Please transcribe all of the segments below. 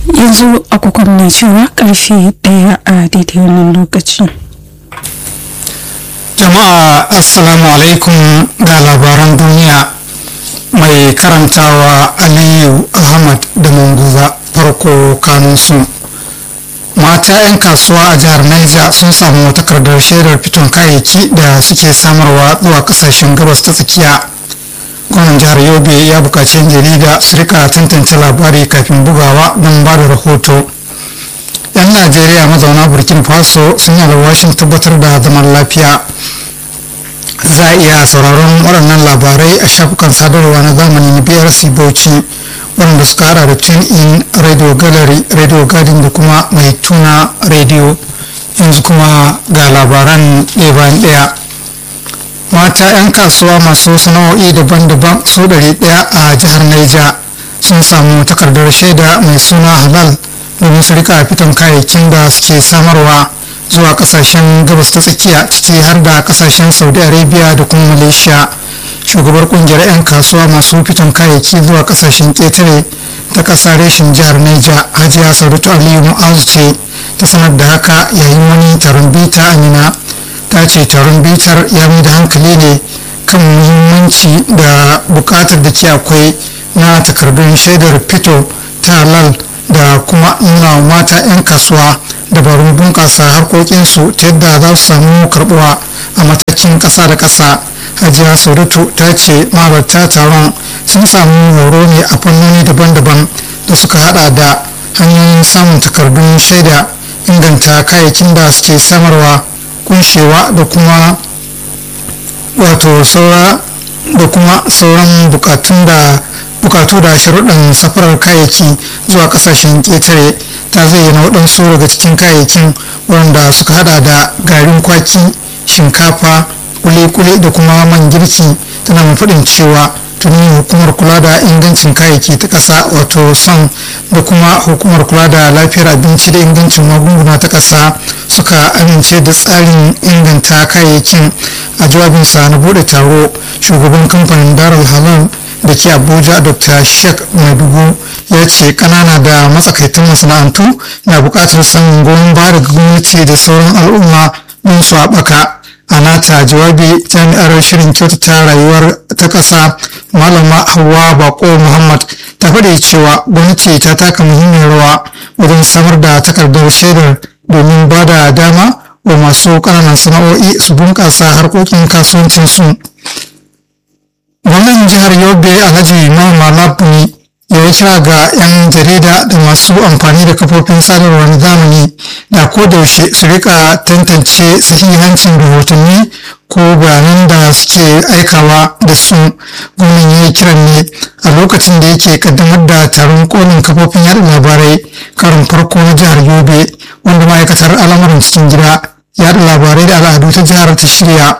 yanzu agogon na cewa karfe daya a daidai wannan lokaci jama'a assalamu alaikum ga labaran duniya mai karantawa aliyu ahmad da munguza farko kanunsu mata 'yan kasuwa a jihar niger sun samu takardar shaidar fiton kayayyaki da suke samarwa zuwa kasashen gabas ta tsakiya gwamnan jihar yobe ya buƙaci yan jarida su rika tantance labari kafin bugawa don ba da rahoto yan najeriya mazauna burkina faso sun yi alwashin tabbatar da zaman lafiya za a iya sauraron waɗannan labarai a shafukan sadarwa na zamani na brc bauchi waɗanda suka hada da tune in radio gallery radio garden da kuma mai tuna radio yanzu kuma ga labaran ɗaya bayan ɗaya mata 'yan kasuwa masu sana'o'i daban-daban su ɗari ɗaya a jihar Niger sun samu takardar shaida mai suna halal domin su rika fitan kayayyakin da suke samarwa zuwa kasashen gabas ta tsakiya ciki har da kasashen saudi arabia da kuma malaysia shugabar kungiyar 'yan kasuwa masu fitan kayayyaki zuwa kasashen ƙetare ta ƙasa reshin jihar Niger hajiya saudatu aliyu mu'azu ce ta sanar da haka yayin wani taron bita amina ta ce taron bitar ya mai da hankali ne kan muhimmanci da bukatar da ke akwai na takardun shaidar fito ta halal da kuma nuna mata 'yan kasuwa dabarun bunƙasa harkokinsu ta yadda za su samu karbuwa a matakin ƙasa da ƙasa hajiya saudatu ta ce mahalarta taron sun samu horo ne a fannoni daban-daban da suka hada da hanyoyin samun takardun shaida inganta kayayyakin da suke samarwa kunshewa da kuma wato saura da kuma sauran bukatun da bukatu da sharuɗan safarar kayayyaki zuwa ƙasashen ƙetare ta zayyana waɗansu daga cikin kayayyakin wanda suka hada da garin kwaki shinkafa kule-kule da kuma man girki tana mai faɗin cewa tuni hukumar kula da ingancin kayayyaki ta ƙasa wato son da kuma hukumar kula da lafiyar abinci da ingancin magunguna ta ƙasa suka amince da tsarin inganta kayayyakin a jawabinsa na bude taro shugaban kamfanin daral halal da ke abuja dr sheikh madugu ya ce kanana da matsakaitan masana'antu na buƙatar samun goyon baya daga gwamnati da sauran al'umma don su haɓaka a nata jawabi jami'ar shirin kyautata rayuwar ta ƙasa malama hawa bako muhammad ta faɗi cewa gwamnati ta taka muhimmiyar rawa wajen samar da takardar shaidar domin ba da dama wa masu ƙananan sana'o'i su bunƙasa harkokin kasuwancinsu gwamnan jihar yobe alhaji mama labuni ya yi kira ga 'yan jarida da masu amfani da kafofin sadarwa na zamani da kodayaushe su rika tantance sahihancin rahotanni ko bayanan da suke aikawa da su gwamnan ya yi kiran ne a lokacin da yake kaddamar da taron kolin kafofin yada labarai karin farko na jihar yobe wanda ma'aikatar al'amuran cikin gida yada labarai da al'adu ta jihar ta shirya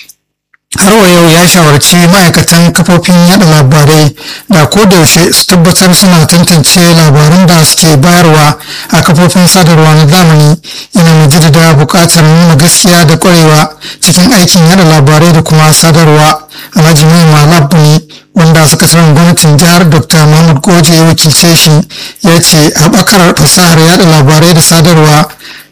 har wa yau ya shawarci ma'aikatan kafofin yada labarai da kodayaushe su tabbatar suna tantance labaran da suke bayarwa a kafofin sadarwa na zamani yana mai jaddada buƙatar nuna gaskiya da ƙwarewa cikin aikin yada labarai da kuma sadarwa alhaji mai malabu ne wanda sakataren gwamnatin jihar dr mahmud goje ya wakilce shi ya ce haɓakar fasahar yada labarai da sadarwa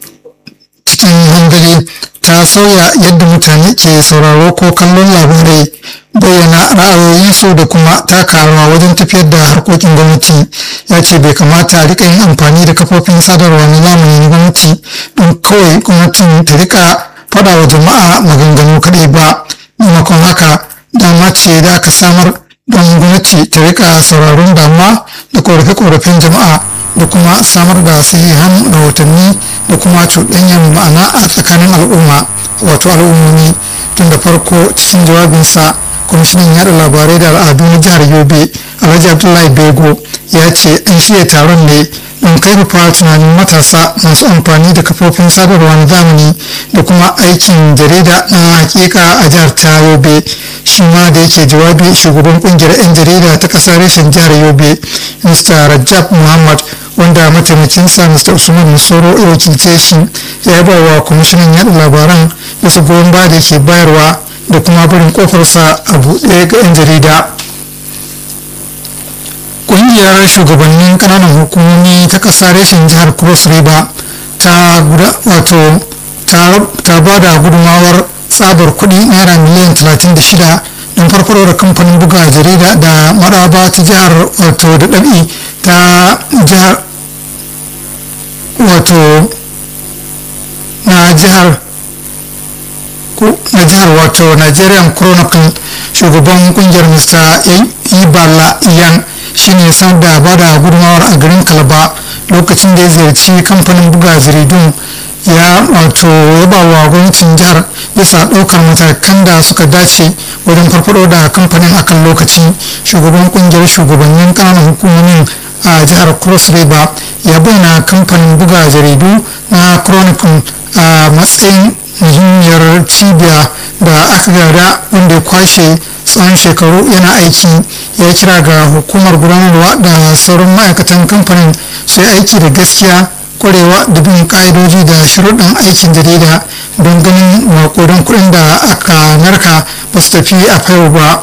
cikin hanzari ta sauya yadda mutane ke sauraro ko kallon labarai bayyana ra'ayoyinsu da kuma taka rawa wajen tafiyar da harkokin gwamnati ya ce bai kamata a rika yin amfani da kafofin sadarwa na zamani na gwamnati don kawai gwamnatin ta rika faɗa wa jama'a maganganu kaɗai ba maimakon haka dama ce da aka samar don gwamnati ta rika sauraron damuwa da korafe-korafen jama'a da kuma samar da sahihan rahotanni da kuma cuɗanyar ma'ana a tsakanin al'umma wato al'ummomi tun da farko cikin jawabinsa kwamishinan yada labarai da al'adu na jihar yobe alhaji abdullahi bego ya ce an shirya taron ne don karfafa tunanin matasa masu amfani da kafofin sadarwa na zamani da kuma aikin jarida na hakika a jihar ta yobe shi ma da yake jawabi shugaban kungiyar 'yan jarida ta kasar reshen jihar yobe mr rajab muhammad wanda mataimakinsa mr usman musoro ya wakilce shi ya yaba wa kwamishinan yada labaran bisa goyon baya da ke bayarwa da kuma barin kofarsa a buɗe ga 'yan jarida ƙungiyar shugabannin ƙananan hukumomi ta ƙasa reshen jihar cross river ta wato ta ba da gudunmawar tsabar kuɗi naira miliyan 36 don farfaro da kamfanin buga jarida da maraba ta jihar wato da ɗabi ta jihar wato na jihar na jihar wato nigerian chronicle shugaban kungiyar mr ibala iyan shine sanar da ba da gudunmawar a garin kalaba lokacin da ya ziyarci kamfanin buga jaridun ya wato yaba wa gwamnatin jihar bisa ɗaukar matakan da suka dace wajen farfado da kamfanin akan lokaci shugaban kungiyar shugabannin kananan hukumomin a jihar cross river ya bayyana kamfanin buga jaridu na chronicle a matsayin muhimmiyar cibiya da aka gada wanda ya kwashe tsawon shekaru yana aiki ya kira ga hukumar gudanarwa da sauran ma'aikatan kamfanin su yi aiki da gaskiya kwarewa da bin ka'idoji da sharuɗin aikin jarida don ganin makodan kuɗin da aka narka ba su tafi a fayo ba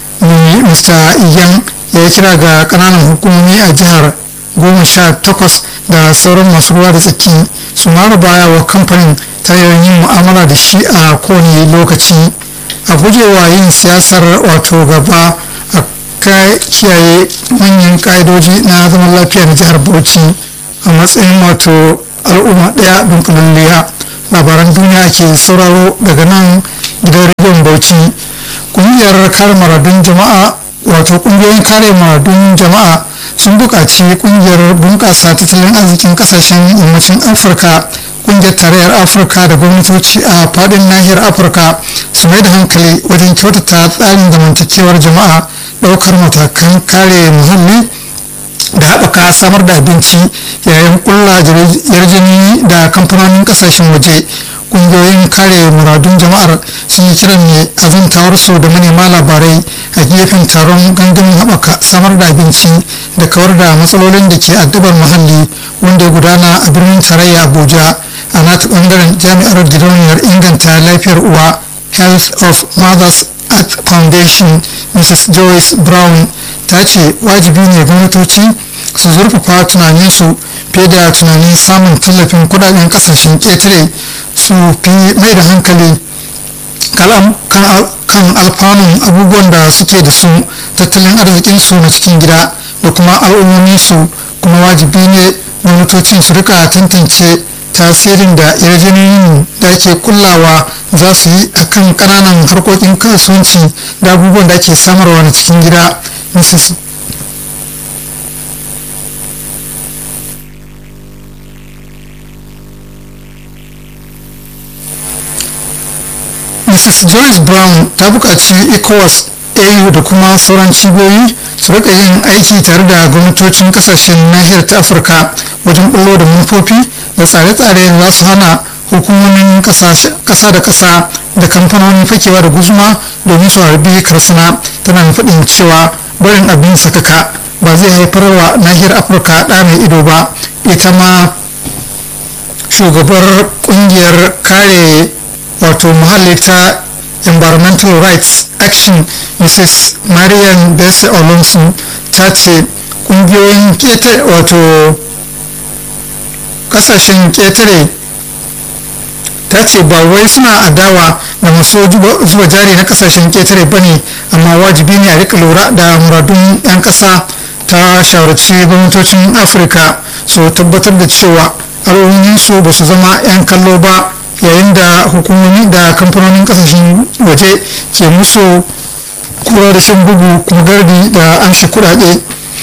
mr iyan ya kira ga ƙananan hukumomi a jihar goma sha takwas da sauran masu ruwa da tsaki su mara baya wa kamfanin ta yin mu'amala da shi a kowane lokaci a gujewa yin siyasar wato gaba a kiyaye manyan ka'idoji na zaman lafiya na jihar bauchi a matsayin wato al'umma ɗaya dunkulalliya labaran duniya ke sauraro daga nan gidan rediyon bauchi ƙungiyar kare maradun jama'a wato ƙungiyoyin kare maradun jama'a sun buƙaci ƙungiyar bunƙasa tattalin arzikin ƙasashen yammacin afirka ƙungiyar tarayyar afirka da gwamnatoci a faɗin nahiyar afirka su mai da hankali wajen kyautata tsarin zamantakewar jama'a ɗaukar matakan kare muhalli da haɓaka samar da abinci yayin ƙulla yarjejeni da kamfanonin ƙasashen waje ƙungiyoyin kare muradun jama'ar sun yi kiran ne azantawar su da manema labarai a gefen taron gangamin haɓaka samar da abinci da kawar da matsalolin da ke addabar muhalli wanda ya gudana a birnin tarayya abuja a nata ɓangaren jami'ar gidauniyar inganta lafiyar uwa health of mothers at foundation mrs joyce brown ta ce wajibi ne gwamnatoci su zurfafa tunaninsu fiye da tunanin samun tallafin kudaden kasashen ƙetare su fi mai da hankali kan alfanun abubuwan da suke da su tattalin arzikinsu na cikin gida da kuma al'ummominsu kuma wajibi ne gwamnatocin su rika tantance tasirin da yarjejeniyoyin da ake kullawa za su yi a kan ƙananan harkokin kasuwanci da abubuwan da ake samarwa na cikin gida mrs mrs joyce brown ta buƙaci ecowas au da kuma sauran cibiyoyi su rika yin aiki tare da gwamnatocin kasashen nahiyar ta afirka wajen bullo da manufofi da tsare-tsare da za su hana hukumomin kasa da kasa da kamfanonin fakewa da guzuma domin su harbi karsana tana faɗin cewa barin abin sakaka ba zai haifar wa nahiyar afirka ɗa mai ido ba ita ma shugabar kungiyar kare wato muhalli ta environmental rights action mrs marian bese olonsu ta ce kungiyoyin kete wato kasashen ketare ta ce ba wai suna adawa da masu zuba jari na kasashen ketare ba ne amma wajibi ne a rika lura da muradun 'yan kasa ta shawarci gwamnatocin afirka su tabbatar da cewa al'umminsu ba su zama 'yan kallo ba yayin da hukumomi da kamfanonin kasashen waje ke musu kura da shan bugu kuma gardi da amshi kudade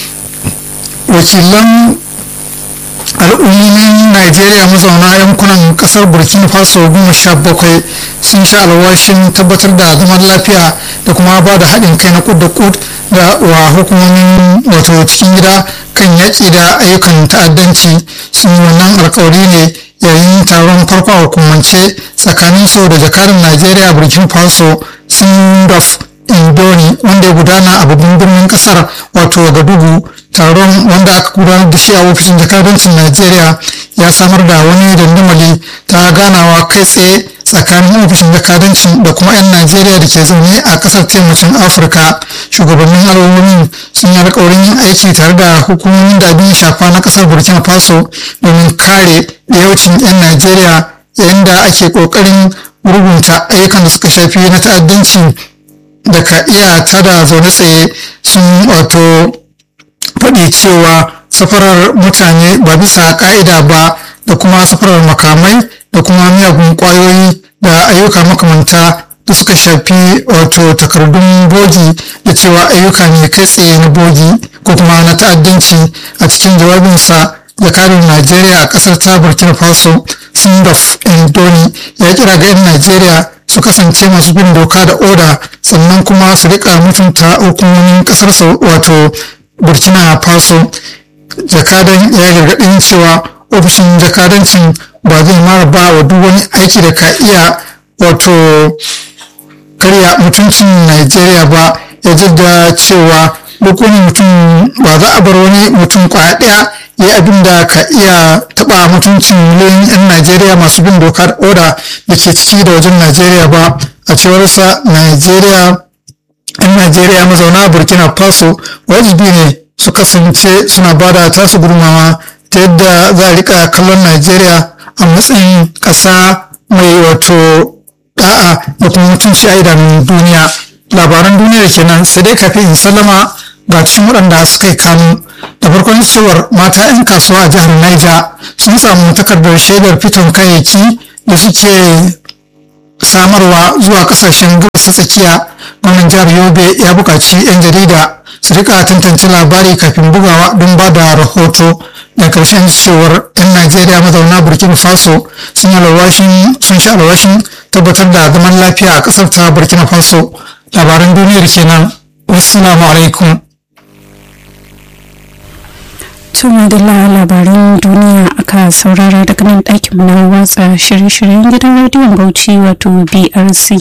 wakilan al'ummomin najeriya mazauna yankunan kasar burkina faso goma sha bakwai sun sha alwashin tabbatar da zaman lafiya da kuma ba da haɗin kai na kud da kud da wa hukumomin wato cikin gida kan yaƙi da ayyukan ta'addanci sun wannan alkawari ne yayin taron farko a hukumance tsakanin su da jakadan najeriya burkina faso sindaf indoni wanda ya gudana a babban birnin kasar wato wagadugu taron wanda aka gudanar da shi a ofishin jakadancin najeriya ya samar da wani dandamali ta ganawa kai tsaye tsakanin ofishin jakadancin da kuma 'yan najeriya da ke zaune a kasar taimacin afirka shugabannin al'ummomin sun yi alkawarin yin aiki tare da hukumomin da abin shafa na kasar burkina faso domin kare yawancin 'yan najeriya yayin da ake kokarin rubuta ayyukan da suka shafi na ta'addanci da ka iya tada zaune tsaye sun wato faɗi cewa safarar mutane ba bisa ƙa'ida ba da kuma safarar makamai da kuma miyagun ƙwayoyi da ayyuka makamanta da suka shafi wato takardun bogi da cewa ayyuka ne kai tsaye na bogi ko kuma na ta'addanci a cikin jawabinsa jakarin najeriya a ƙasar ta burkina faso sindaf indoni ya kira ga 'yan najeriya su kasance masu bin doka da oda sannan kuma su rika mutunta hukumomin ƙasarsa wato burkina faso jakadan ya gargaɗin cewa ofishin jakadancin ba zai mara ba wa duk wani aiki da ka iya wato karya mutuncin Najeriya ba ya jidda cewa duk wani mutum ba za a bar wani mutum kwaya ɗaya ya yi abin da ka iya taɓa mutuncin miliyoyin 'yan Najeriya masu bin doka da oda da ke ciki da wajen Najeriya ba a cewarsa Najeriya 'yan Najeriya mazauna Burkina Faso wajibi ne su kasance suna bada tasu gudunmawa ta yadda za a rika kallon Najeriya a matsayin ƙasa mai wato da'a da kuma mutunci a idanun duniya labaran duniyar kenan sai dai kafin in sallama ga cikin waɗanda suka yi kanu da farkon cewar mata 'yan kasuwa a jihar Niger sun samu takardar shaidar fiton kayayyaki da suke samarwa zuwa kasashen gabas ta tsakiya gwamnan jihar yobe ya buƙaci 'yan jarida su rika tantance labari kafin bugawa don ba da rahoto da ƙarshen cewar 'yan najeriya mazauna burkina faso sun sun sha alwashin tabbatar da zaman lafiya a ƙasar ta burkina faso labaran duniyar kenan wassalamu alaikum tuma da labaran duniya aka saurara daga nan ɗakin na watsa shirye-shiryen gidan rediyon bauchi wato brc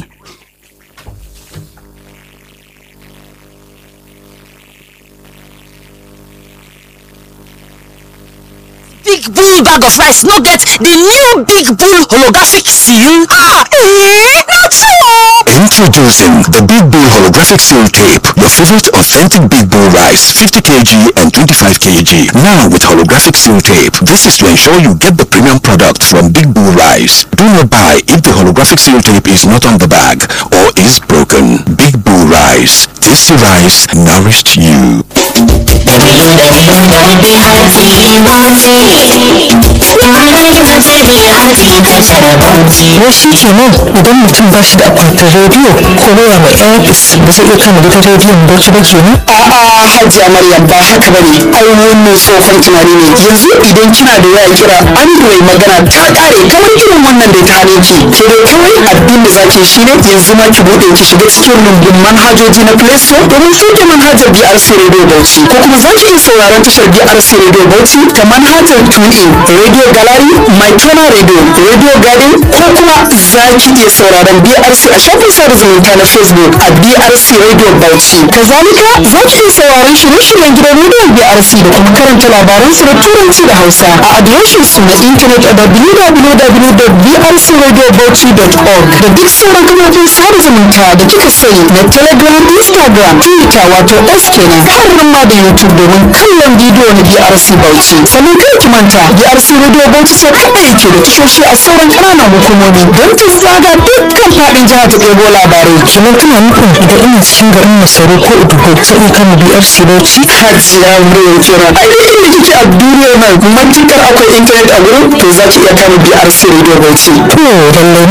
big bull bag of rice no get the new big bull holographic seal? Ah, eh, not so. Introducing the Big Bull Holographic Seal Tape, your favorite authentic Big Bull rice, 50 kg and 25 kg. Now with holographic seal tape. This is to ensure you get the premium product from Big Bull Rice. Do not buy if the holographic seal tape is not on the bag or is broken. Big Bull Rice. Tasty rice nourished you. wai shi kenan idan mutum ba shi da akwatin rediyo ko waya mai airpis ba zai iya kama gidan rediyon bauchi ba kenan a'a hajiya maryam ba haka bane ai wannan tsohon tunani ne yanzu idan kina da waya kira android magana ta kare kamar irin wannan da ta hane ki ke dai kawai abin da zaki shine yanzu ma ki bude ki shiga cikin rumbun manhajoji na play store domin sauke manhajar brc radio bauchi ko kuma zaki iya sauraron tashar brc radio bauchi ta manhajar tunin radio gallery my channel radio radio garden ko kuma zaki iya sauraron brc a shafin sada zumunta na facebook a brc radio bauchi kazalika zaki iya sauraron shirye-shiryen gidan rediyon brc da kuma karanta labaran su da turanci da hausa a adireshin su na intanet a www.brcradiobauchi.org da duk sauran kafofin sada zumunta da kika sani na telegram instagram twitter wato s kenan har ma da youtube domin kallon bidiyo na brc bauchi sannan kai ki manta brc radio bauchi sai kaɗai yake da tashoshi a sauran ƙananan hukumomi don ta zaga dukkan faɗin jihar ta ɗebo labarai kenan kana nufin idan ina cikin garin masaru ko udugo zai iya kama brc bauchi hajiya murya kenan ai duk inda kike a duniyar nan matukar akwai intanet a gurin to za ki iya kama brc radio bauchi to lallai